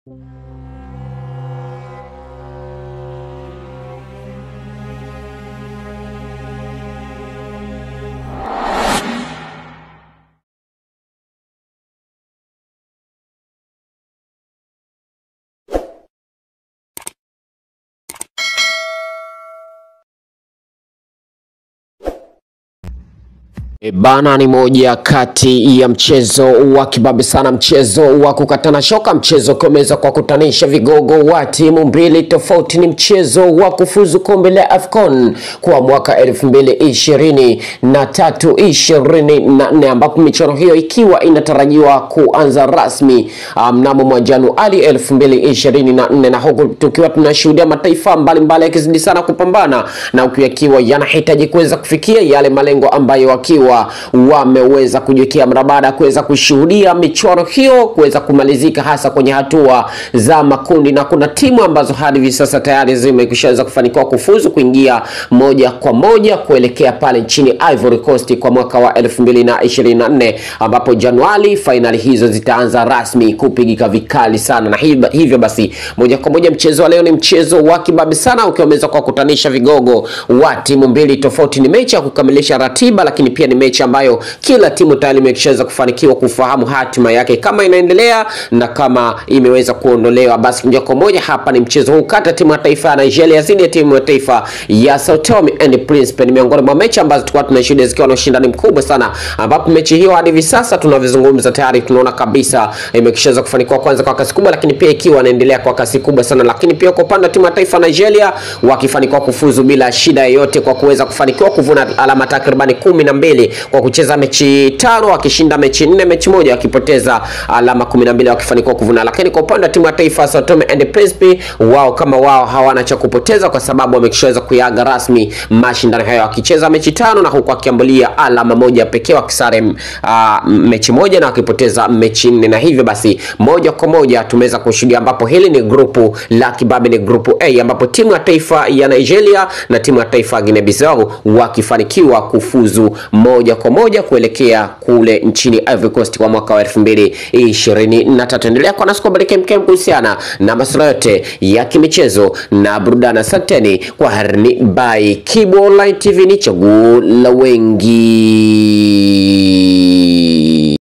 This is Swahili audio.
E bana, ni moja kati ya mchezo wa kibabe sana, mchezo wa kukatana shoka, mchezo ukiweza kwa kutanisha vigogo wa timu mbili tofauti. Ni mchezo wa kufuzu kombe la AFCON kwa mwaka elfu mbili ishirini na tatu ishirini na nne ambapo michuano hiyo ikiwa inatarajiwa kuanza rasmi mnamo um, mwa Januari elfu mbili ishirini na nne na huku tukiwa tunashuhudia mataifa mbalimbali yakizidi sana kupambana na huku yakiwa yanahitaji kuweza kufikia yale malengo ambayo wakiwa wameweza kujiwekea mara baada ya kuweza kushuhudia michuano hiyo kuweza kumalizika hasa kwenye hatua za makundi, na kuna timu ambazo hadi hivi sasa tayari zimekushaweza kufanikiwa kufuzu kuingia moja kwa moja kuelekea pale nchini Ivory Coast kwa mwaka wa 2024 ambapo Januari fainali hizo zitaanza rasmi kupigika vikali sana, na hivyo basi moja kwa moja mchezo wa leo ni mchezo wa kibabe sana ukiwa umeweza kwa kutanisha vigogo wa timu mbili tofauti. Ni mechi ya kukamilisha ratiba, lakini pia ni mechi ambayo kila timu tayari imeshaweza kufanikiwa kufahamu hatima yake kama inaendelea na kama imeweza kuondolewa. Basi moja kwa moja hapa ni mchezo huu kati ya timu ya taifa ya Nigeria dhidi ya timu ya taifa ya Sao Tome and Principe. Ni miongoni mwa mechi ambazo tulikuwa tunashuhudia zikiwa na ushindani mkubwa sana, ambapo mechi hiyo hadi hivi sasa tunavyozungumza tayari tunaona kabisa imeshaweza kufanikiwa kwanza kwa kasi kubwa, lakini pia ikiwa inaendelea kwa kasi kubwa sana, lakini pia kwa upande wa timu ya taifa ya Nigeria wakifanikiwa kufuzu bila shida yoyote kwa kuweza kufanikiwa kuvuna alama takribani kumi na mbili kwa kucheza mechi tano wakishinda mechi nne, mechi moja wakipoteza alama kumi na mbili wakifanikiwa kuvuna. Lakini kwa upande wa timu ya taifa Sao Tome and Principe, wao kama wao hawana cha kupoteza kwa sababu wameshaweza kuyaga rasmi mashindano hayo wakicheza mechi tano na huku wakiambulia alama moja pekee wakisare uh, mechi moja na wakipoteza mechi nne, na hivyo basi moja kwa moja tumeweza kushuhudia ambapo hili ni grupu la kibabe, ni grupu A ambapo timu ya taifa ya Nigeria na timu ya taifa ya Guinea Bissau wakifanikiwa kufuzu moja kwa moja kuelekea kule nchini Ivory Coast kwa mwaka wa 2023. Endelea kwa nasi kubariki mkem kuhusiana na masuala yote ya kimichezo na burudani. Asanteni kwa harni by Kibo Online TV, ni chaguo la wengi.